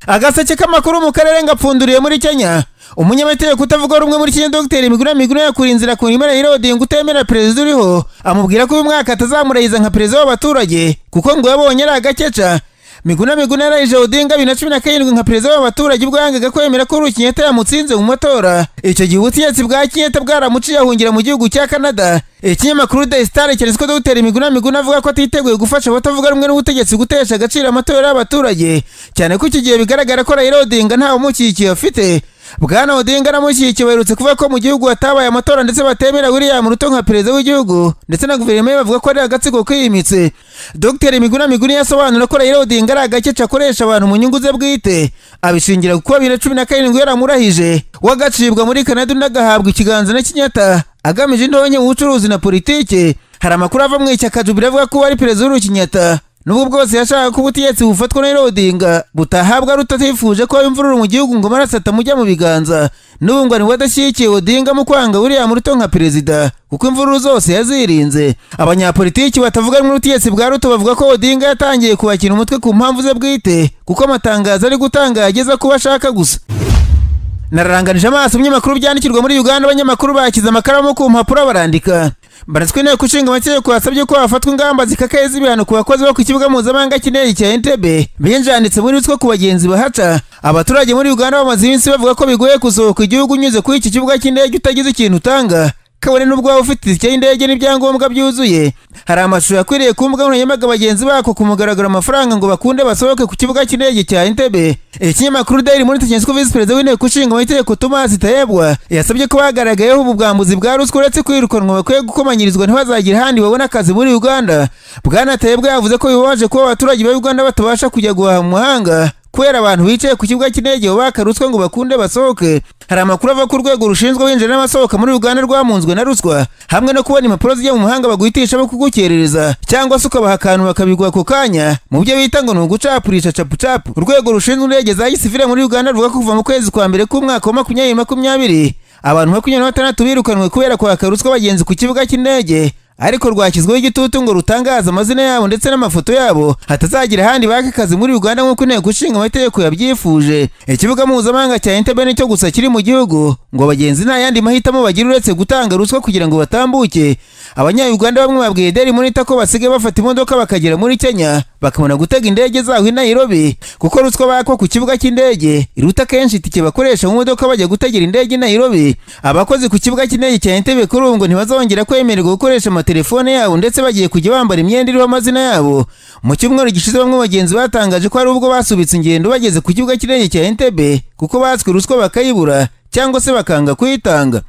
agaseke k'amakuru mu karere ngapfunduriye muri kenya umunyamategeko utavuga rumwe muri kenya dogiteri miguna miguna yakura inzira ku nimero yirodiye ngo utemera perezida uriho amubwira ko uyu mwaka atazamurahiza nka perezida w'abaturage kuko ngo yabonye ari agakeca miguna miguna yarahije odinga bibiri na cumi na karindwi nka perezida w'abaturage ubwo yangaga kwemera ko urukinyeta yamutsinze mu matora icyo gihe ubutegetsi bwa kinyeta bwaramuciye ahungira mu gihugu cya canada ikinyamakuru the star keretse ko dogiteri miguna miguna avuga ko atiteguye gufasha abatavuga rumwe n'ubutegetsi gutesha agaciro amatora y'abaturage cyane ko icyo gihe bigaragara ko raila odinga ntawe umukikiye afite bwana odinga anamushyigikiye baherutse kuvuga ko mu gihugu hatabaye amatora ndetse batemera william ruto nka perezida w'igihugu ndetse na guverinoma ye bavuga ko ari agatsiko kiyimitse dr miguna miguni yasobanura ko raila odinga ari agakeca akoresha abantu mu nyungu ze bwite abishingira kuko bibiri na cumi na karindwi yaramurahije we agacibwa muri kanada undi agahabwa ikiganza na kinyata agamije indonke mu bucuruzi na politiki hari amakuru ava mu ishyaka jubira avuga ko uwo ari perezida w'urukinyata nubwo bwose yashakaga ko ubutegetsi bufatwa na Odinga butahabwa rutatifuje ko imvururu mu gihugu ngo amaraso atamujya mu biganza n'ubungwani budashyigikiye Odinga mu kwanga William Ruto nka perezida kuko imvururu zose yazirinze abanyapolitiki batavuga rumwe n'ubutegetsi bwa Ruto bavuga ko Odinga yatangiye kubakira umutwe ku mpamvu ze bwite kuko amatangazo ari gutanga yageza kuba ashaka gusa nararanganije amaso ibinyamakuru byandikirwa muri uganda abanyamakuru bakize amakaramu ku mpapuro barandika baratswe inteko ishinga amategeko yasabye ko hafatwa ingamba zikakaye z'ibihano ku bakozi bo ku kibuga mpuzamahanga cy'indege cya entebe binjanditse muri ruswa ku bagenzi bahaca abaturage muri uganda bamaze iminsi bavuga ko bigoye kusohoka igihugu unyuze kuri iki kibuga cy'indege utagize ikintu utanga kabone n'ubwo waba ufite itike y'indege n'ibyangombwa byuzuye hari amashusho yakwiriye ku mbuga nkoranyambaga bagenzi bako kumugaragura amafaranga ngo bakunde basohoke ku kibuga cy'indege cya entebe ikinyamakuru daily monitor cyanditswe visi perezida w'inteko ishinga amategeko tomasi tayebwa yasabye ko bagaragayeho ubu bwambuzi bwa ruswa uretse kwirukanwa bakwiye gukomanyirizwa ntibazagire ahandi babona akazi muri uganda bwana tayebwa yavuze ko bibabaje kuba abaturage ba uganda batabasha kujya guhaha mu mahanga kubera abantu bicaye ku kibuga cy'indege baka ruswa ngo bakunde basohoke hari amakuru ava ku rwego rushinzwe winjira n'abasohoka muri uganda rwamunzwe na ruswa hamwe no kubona impapuro zijya mu mahanga baguhitisha bo kugukerereza cyangwa se ukabaha akantu bakabigwa ako kanya mu byo bita ngo ni ugucapurisha capucapu urwego rushinzwe indege za gisivire muri uganda ruvuga ko kuva mu kwezi kwa mbere k'umwaka wa makumyabiri makumyabiri abantu makumyabiri na batandatu birukanwe kubera kwaka ruswa bagenzi ku kibuga cy'indege ariko rwashyizweho igitutu ngo rutangaze amazina yabo ndetse n'amafoto yabo hatazagira ahandi baka akazi muri uganda nk'uko inteko ishinga amategeko yabyifuje ikibuga mpuzamahanga cya entebe nicyo gusa kiri mu gihugu ngo abagenzi nta yandi mahitamo bagira uretse gutanga ruswa kugira ngo batambuke abanyayuganda bamwe babwiye deli monita ko basigaye bafata imodoka bakagera muri kenya bakabona gutega indege zaho i nairobi kuko ruswa bakwa ku kibuga cy'indege iruta kenshi itike bakoresha mu modoka bajya gutegera indege i nairobi abakozi ku kibuga cy'indege cya entebe kuri ubu ngo ntibazongera kwemererwa gukoresha amatelefone yabo ndetse bagiye kujya bambara imyenda iriho amazina yabo mu cyumweru gishize bamwe bagenzi batangaje ko hari ubwo basubitse ingendo bageze ku kibuga cy'indege cya entebe kuko batswe ruswa bakayibura cyangwa se bakanga kuyitanga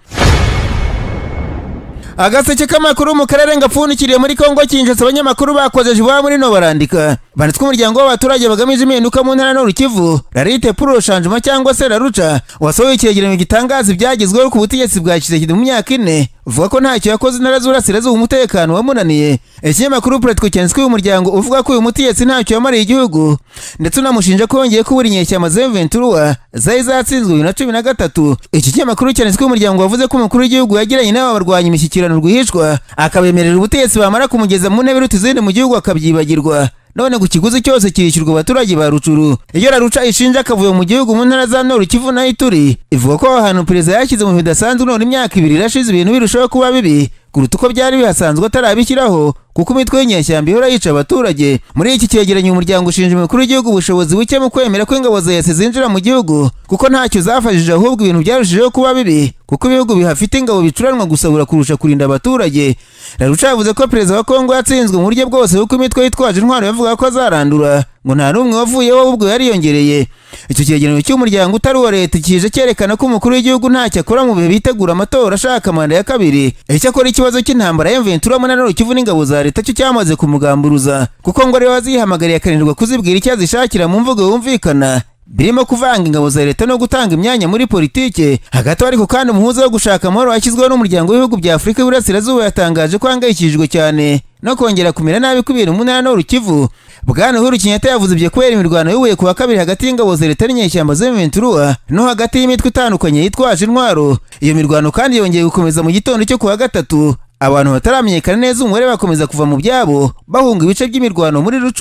agaseke k'amakuru mu karere ngapfundikiriye muri kongo kinjitse abanyamakuru bakozeje iwabo muri no barandika banditswe umuryango w'abaturage bagamije impinduka mu ntara n'urukivu rarite puro shanjuma cyangwa se raruca wasohoye icyegeranyo gitangaza ibyagezweho ku butegetsi bwa kisekedi mu myaka ine uvuga ko ntacyo yakoze intara z'urasirazuba umutekano wamunaniye ikinyamakuru puretiko cyanditswe uyu muryango uvuga ko uyu mutegetsi ntacyo yamariye igihugu ndetse unamushinja ko yongeye kubura inyeshyamba zemu venturuwa zari zatsinzwe bibiri na cumi na gatatu iki kinyamakuru cyanditswe uyu muryango wavuze ko umukuru w'igihugu yagiranye n'aba barwanya imishyikirano rwihishwa akabemerera ubutegetsi bamara kumugeza mu ntebe iruta izindi mu gihugu akabyibagirwa none ku kiguzi cyose kirishyurwa abaturage ba rucuru iyo raruca ishinja akavuye mu gihugu mu ntara za noru kivu nayo ituri ivuga ko aho hantu perezida yashyize mu bidasanzwe none imyaka ibiri irashize ibintu birushaho kuba bibi kuruta uko byari bihasanzwe atarabishyiraho kuko imitwe y'inyeshyamba ihora yica abaturage muri iki cyegeranyo umuryango ushinja umukuru w'igihugu ubushobozi buke mu kwemera ko ingabo za yesi zinjira mu gihugu kuko ntacyo zafashije ahubwo ibintu byarushijeho kuba bibi kuko ibihugu bihafite ingabo bicuranwa gusabura kurusha kurinda abaturage raruca yavuze ko perezida wa kongo yatsinzwe mu buryo bwose kuko imitwe yitwaje intwaro yavuga ko azarandura ngo nta n'umwe wavuyeho ahubwo yariyongereye icyo cyegeranyo cy'umuryango utari uwa leta kije cyerekana ko umukuru w'igihugu ntacyo akora mu bihe bitegura amatora ashaka manda ya kabiri icyakora ikibazo cy'intambara ya mventura munaniro kivu n'ingabo za leta cyo cyamaze kumugamburuza kuko ngo ariwe wazihamagariye akananirwa kuzibwira icyo azishakira mu mvugo yumvikana birimo kuvanga ingabo za leta no gutanga imyanya muri politike hagati ariko kandi umuhuza wo gushaka amahoro washyizweho n'umuryango w'ibihugu bya afurika y'iburasirazuba yatangaje ko ahangayikishijwe cyane no kongera kumera nabi kw'ibintu mu ntara n'urukivu bwana uhuru kenyatta yavuze ibyo kubera imirwano y'ubuye ku wa kabiri hagati y'ingabo za leta n'inyeshyamba z'imiventuruwa no hagati y'imitwe itandukanye yitwaje intwaro iyo mirwano kandi yongeye gukomeza mu gitondo cyo ku wa gatatu abantu bataramenyekana neza umubare bakomeza kuva mu byabo bahunga ibice by'imirwano muri rucu